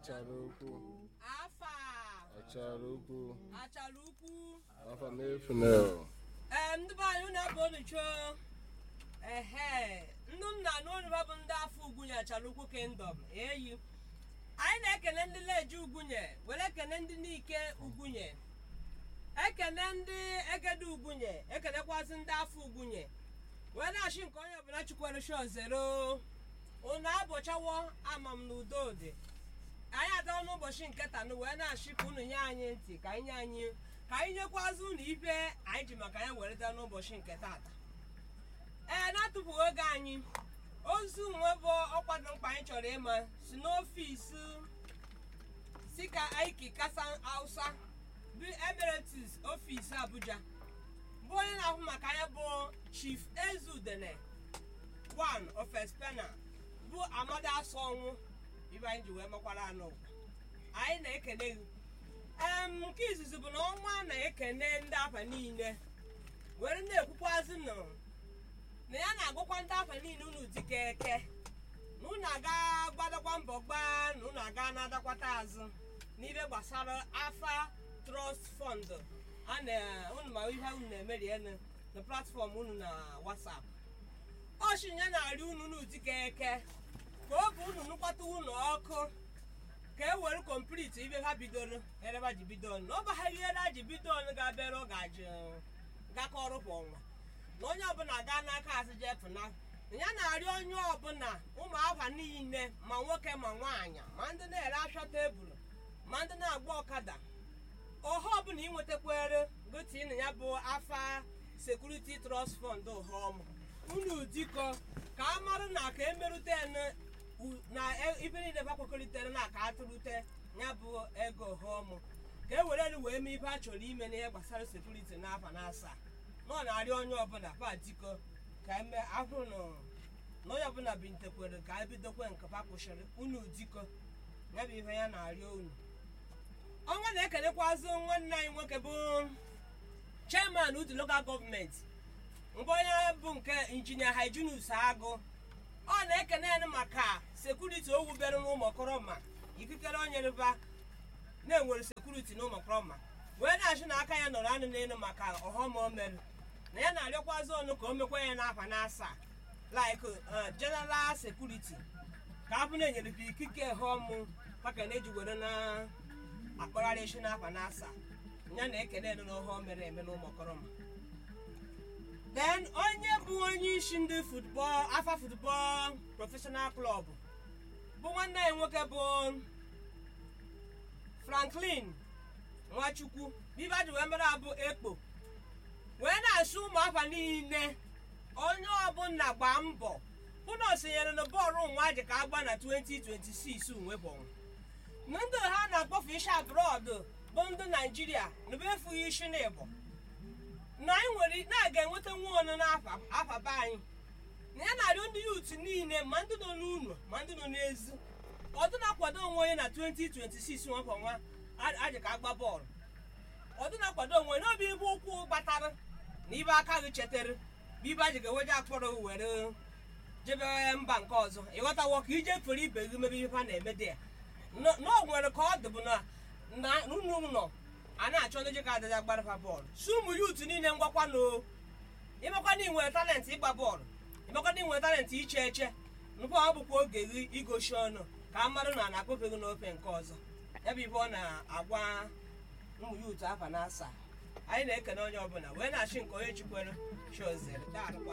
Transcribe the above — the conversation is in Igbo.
achara ukwu afa achara ukwu achara ukwu afa m efunel ee ndị be anyị na-ebe onicho ehe ndị nna na onuba bụ ndị afọ ugwunye achara ukwu kingdom eyi anyị na-ekene ndị leji ugwunye were ekene ndị n'ike ugwunye ekene ndị egede ugwunye ekenekwazị ndị afọ ugwunye wee na-achị nke onye ọbụla chukwere shozero unu abụchawo ama m na udo dị anyị adọọ n'ụbọchị nke tanụ wee na-achị ka unu nye anyị ntị ka anyị nye anyị ka anyị nyekwazị unu ibe anyị ji maka ya were daa n'ụbọchị nke tata ee na-atụpụghị oge anyị ozu nwe bụ ọkwa dị mkpa anyị chọrọ ịma si n'ọfịs si ka aiki kasa hausa bụ emeritus ọfịs abuja bụ onye na-ahụ maka ya bụ chief ezudene one of espena bụ amadi asọnwụ ibe anyị ji wee mekwara anụ ụwa anyị na-ekene gị em nke izizi bụ na ọnwa na-ekene ndị afa niile were na-ekwukwazị nụ na ya na-agụkwa ndị afa niile unu dịka eke na unu aga gbadakwa mbọ gbaa na unu aga na-adakwata azụ n'ibe gbasara afa trust fund a na unu ma ihe unu na-emerienu na platfọm unu na whatsapp ọchinya na-arị unu unu dịka eke ka oge unu nụkwata unu ọkụ ka e were kompliti ibe ha bidoro ereba ji bido na ọ baghaghị ere a ji bido ga-abịara ọ ga-ajụ gakọrọ kwa ọnwa na onye ọbụla gaa n'aka azụ jee pụna ya na-arịọ onye ọbụla ụmụ afa niile ma nwoke ma nwaanyị ma ndị na-ere afịa tebụl ma ndị na-agba ọkada ọha ọbụla inwetakwere gotin ya bụ afa sekuriti trust fund ọhọm unu dịkọ ka a marụ na ka emerute n- u- na e- ibe niile bakwekọritere na ka atụrụte ya bụ ego ọhọm ka e were wee mee ibe a chọrọ ime n'ihe gbasara sekuriti n'afọ na asaa na ọ na-arịọ onye ọbụla pa dịkọ ka eme ahụrụ na na onye ọbụla bintekwere ka ebidokwe nke pa kwụsịrị unu dịkọ ya bụ ihe ya na-arịọ unu ọnwa na-ekelekwazị nwanne anyị nwoke bụ chairman udu local gọọmenti mgbe onye bụ nke injinia hyginus agụ ọ na-ekene ya maka sekuriti o wubere n'ụmụkọrọma ikikere onye rịba na-enwere sekuriti n'ụmụkọrọma wee na-achị na aka ya nọrọ anụ n'elu maka ọghọm o mere na ya na-arịọkwazị ọnụ ka o mekwa ya n'afa na asaa like uh, general security ka abụ na-enyere gị ikike ọghọm maka na eji were na akpagharị isi n'afa na asaa ya na-ekene elu na ọghọm mere eme n'ụmụkọrọma then onye bụ onye isi ndị futbọl afa futbọl professional club bụ nwanne anyị nwoke bụ franklin nwachukwu bibaji wee mere abụ ekpo wee na-asụ ụmụafa niile onye ọbụla gbaa mbọ hụ na o sonyere na bọọlụ nwa ji ka agba na 2026 nwe bọnwụ na ndị ha na-akpọfu isi abroad bụ ndị naijiria na bụ efughị isi na ịbọ na anyị nwere na-aga enweta nwa ọnụ n'afa afa be anyị na ya na-arịọ ndị yut niile ma ndị nọ n'ụlọ ma ndị nọ n'ezi ọdụ na-akwado onwe onye na 2026 nwakọ nwa ajị ka agba bọọlụ ọdụ na-akwado onwe onye n'obi ibe ụkwụ gbatara na ibe aka gị chetara bụ ibe ajị ga-eweje akpọrọ gị were jebe mba nke ọzọ ịghọtawo ka ije fere ibe gị mebe ihe ha na-eme dị ya na o nwere ka ọ dị bụ na na unu nọ a na-achọ ndị ji ka adịja gbarafa bọọlụ si ụmụ yut niile ngwakwa na ịmakwa na inwere talentị ịgba bọọlụ ịmakwa na inwere talentị iche eche nkwa ọ bụkwa oge gị igosi ọnụ ka a marụ na a na-akpọfe gị n'ofe nke ọzọ ya bụ ibe ọ na-agwa ụmụ yut afa na asaa anyị na-ekene onye ọbụla wee na-achị nke onye chikwere chozere daalụkwa